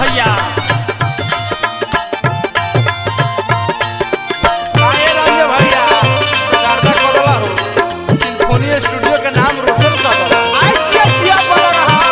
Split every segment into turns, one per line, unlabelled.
भैया
काहे रंगे भैया गर्दा कदला हो सिम्फोनी स्टूडियो के नाम रोशन कर दो
आई चिया चिया बोल रहा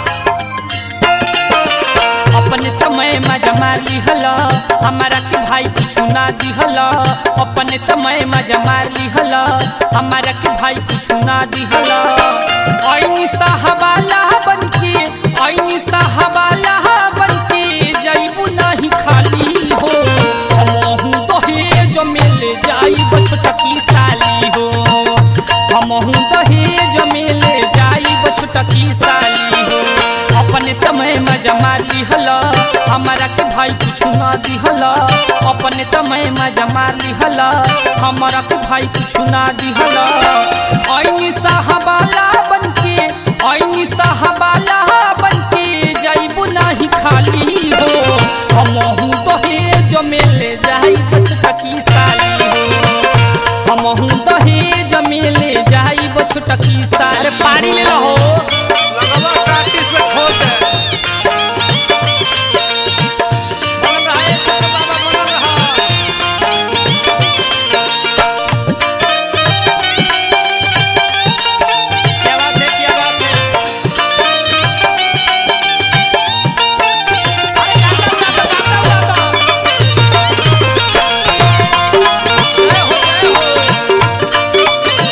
अपने समय मजा मार लिहल हमारा के भाई कुछ ना दिहल अपने समय मजा मार लिहल हमारा के भाई कुछ ना दिहल ऐनी साहबाला बनके ऐनी साहबाला बनके जैबू नहीं खाली हो हमहू दहेज मेले जाइब छोटकी साली हो हमहू दहेज मेले जाइब छोटकी साली हो अपने तमय मजा मार लिहल हमारा के भाई कुछ ना दिहल अपने तमय मजा मार लिहल हमारा के भाई कुछ ना दिहल ऐनी साहबाला बनके ऐनी साहबाला बनके जाइबू नाही खाली हो हमहू दहेज मेले जाइब छोटकी साली हो हमहू दहेज मेले जाइब छोटकी साली पारी ले हो
लगवा काटी से खोद दे
बनल रहा ए छोटे बाबा बनल रहा क्या बात है क्या बात है अरे गाता गाता गाता गाता जय हो जय हो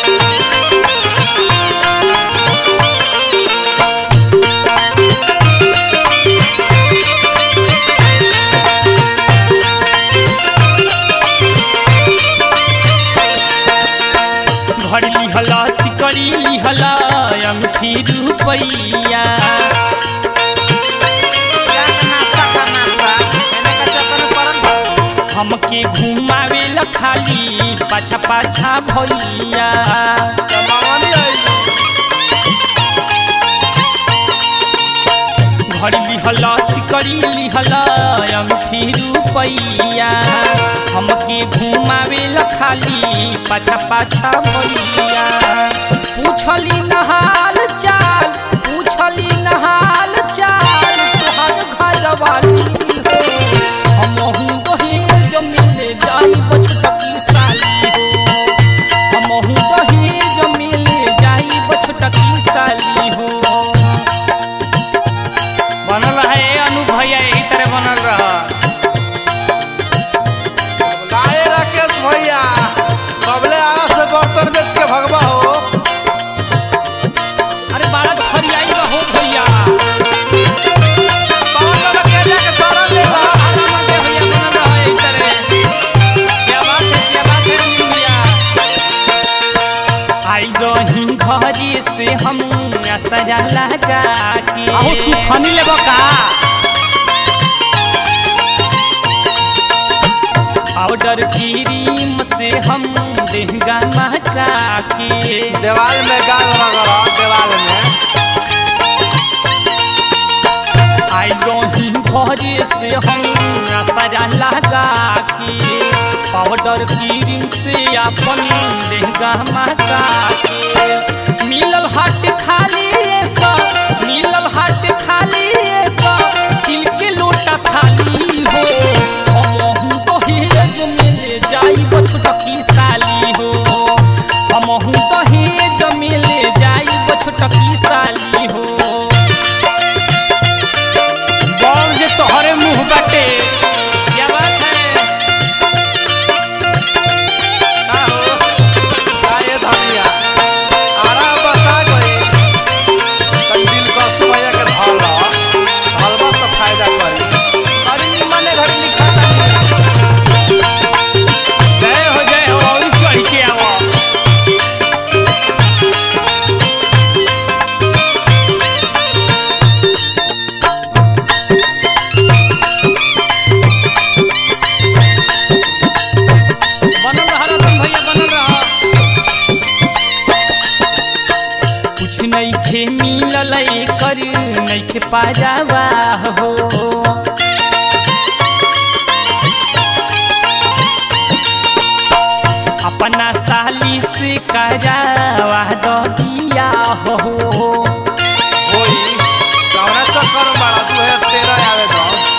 घड़ी लिहला सिकड़ी लिहला अंगठी रुपैया
नाश्ता का नाश्ता एने का चक्कर में पड़ल बा।
हमके घुमावे ला खाली पाछा पाछा भैया
जमावनी आई
घड़ी लिहला सिकड़ी लिहला अंगठी रुपैया हमके घुमावे ला खाली पाछा पाछा भैया पूछली नहाल चाल पूछली नहाल चाल तोहर घर वाली हो हमहू दहेज मिले जाई बछटकी साली हो हमहू दहेज मिले जाई बछटकी साली हो बनल रहे अनु भैया यही तरह बनल रहा
लाए राकेश भैया कबले आरा से बर्तन बेच के भगवा हो
अरे बारह फरियाई का हो भैया
पवन बाबा के जाके सारा ले ला
आराम आगे भैया बनल रहा यही तरह क्या बात है क्या बात है अनु भैया आई रही घरी से हम असरा लगा के
आहू सुखनी लेबो का
पाउडर क्रीम से हम देहगा महका के
देवाल में गाल रगड़ा देवाल में
आई रही घरे से हम असरा लगा के पाउडर क्रीम से अपन लहंगा महका के मिलल हाट खाली सब मिलल हाट खाली सब तिल के लोटा खाली हो हमहू दहेज मिले जाई बछटकी साली हो हमहू दहेज मिले जाई बछटकी साली हो
बॉल जे तोहरे मुंह बाटे
क्या बात है
का हो काहे धनिया आरा बता गई तन दिल का सुमैया के धल हलवा तो फायदा करी अरे निमने घर लिखा था
जय हो जय हो और चढ़ के आवो
बनल रहा रतन भैया बनल रहा कुछ नहीं खे मिलल कर नहीं खे पाजावा हो अपना साली से करावा दो दिया हो
होई कौना चक्कर में बड़ा तू है तेरा आवे दो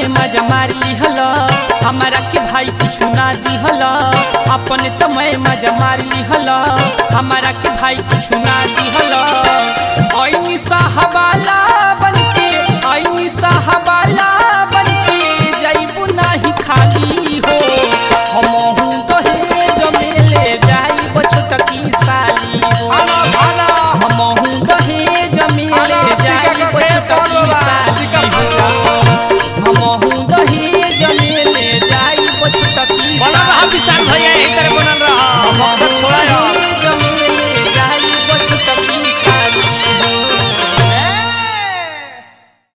मजा मार लिहल हमारा के भाई कुछ ना दिहल अपने तमय मजा मार लिहल हमारा के भाई कुछ ना दिहल ऐनी साहबाला